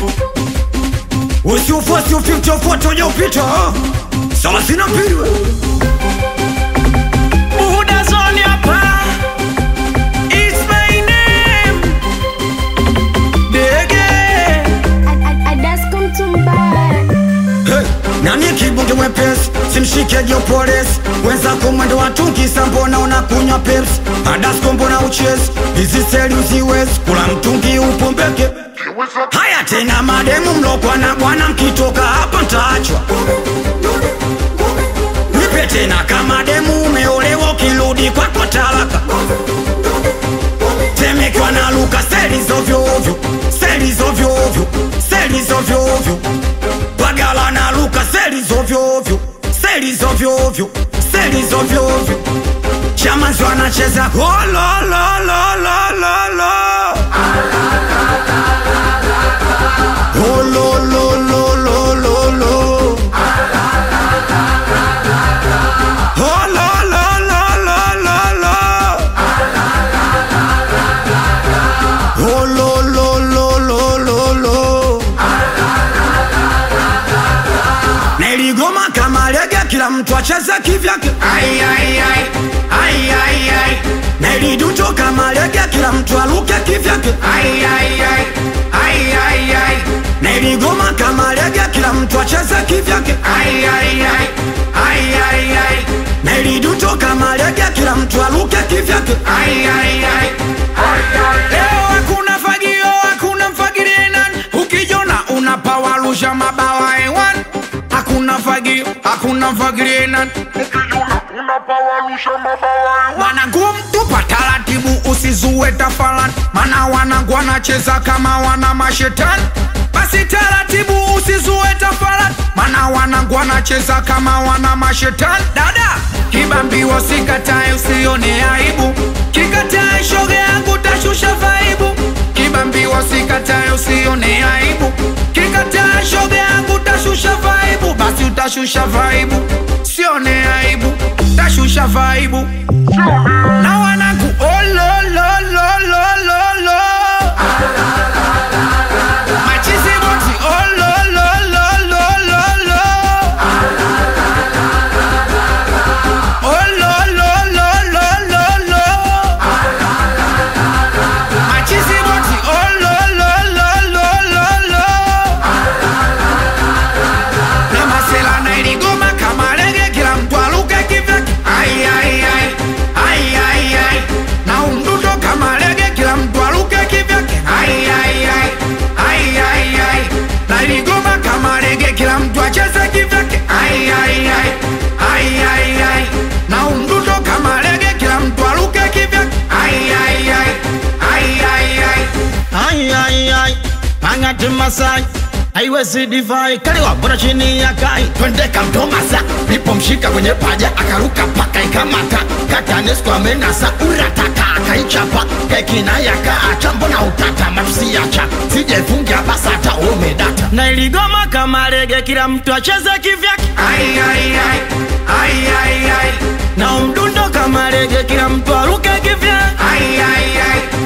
usiufosi ufiche ufuate ujaupita thelathini na mbili we. Buhuda zone hapa. It's my name. Dege. Adasko Mtumbara. Hey, nani kibunge mwepesi simshike jopolisi wenzako mwendo watukisa mbona unakunywa pepsi adasko mbona uchezi hizi seli uziwezi kula mtungi upombeke haya tena mademu mlokwa na bwana mkitoka hapa ntaachwa nipe tena kama demu umeolewa ukirudi kwako talaka temekwa na luka seli zovyoovyo seli zovyoovyo seli zovyoovyo bagala na luka seli zovyoovyo seli zovyoovyo seli zovyoovyo chamanzi wanacheza hololololololo holololololo holololololo holololololo Niligoma kama lege, kila mtu acheze kivyake. Ai, ai, ai. Ai, ai, ai. Niliduto kama lege, kila mtu aluke kivyake. Ai, ai, ai. Ai, ai, ai. Niligoma kama lege, kila mtu acheze kivyake. Ai, ai, ai. Ai, ai, ai. Niliduto kama lege, kila mtu aluke kivyake. Ai, ai, ai. Leo hakuna fagio, hakuna mfagirie nani. Ukijona unapawarusha mabawa hewani. Hakuna fagio, hakuna mfagirie nani. Wanangu mtupa taratibu, usizue tafalani, mana wanangu wanacheza kama wana mashetani. Basi taratibu, usizue tafalani, mana wanangu wanacheza kama wana mashetani. Dada kibambiwa, sikatae, usione aibu, kikatae shoga yangu tashusha vaibu. Kibambiwa, sikatae, usione aibu, kikatae shoga yangu tashusha vaibu. Basi utashusha vaibu, sione aibu, tashusha vaibu na wanangu oh, lo, lo, lo, lo, lo, lo. Machizi boti oh, lo, lo, lo, lo, lo, lo. Oh, lo, lo, lo, lo, lo, lo. Machizi boti oh, lo, lo, lo, lo, lo, lo. Na masela na iligoma kama lege, kila mtu aluke kivyake. Ai, ai, ai. Ai, ai, ai. Na umdundo kama lege, kila mtu aluke kivyake. Ai, ai, ai. Ai, ai, ai. Na iligoma kama lege, kila mtu acheze kivyake. Ai, ai, ai. Ai, ai, ai. Na umdundo kama lege, kila mtu aluke kivyake. Ai, ai, ai. Ai, ai, ai. Ai, ai, ai, angati Masai haiwezi divai kaliwa bora chini ya kai twende kamtomasa nipomshika kwenye paja akaruka paka ikamata katanesko amenasa urataka akaichapa kekina yaka achambo na utata matusiacha sijefungia basata umedata na iligoma kama lege kila mtu acheze kivyake Ai, ai, ai. Ai, ai, ai. na umdundo kama lege kila mtu aruke kivyake Ai, ai, ai.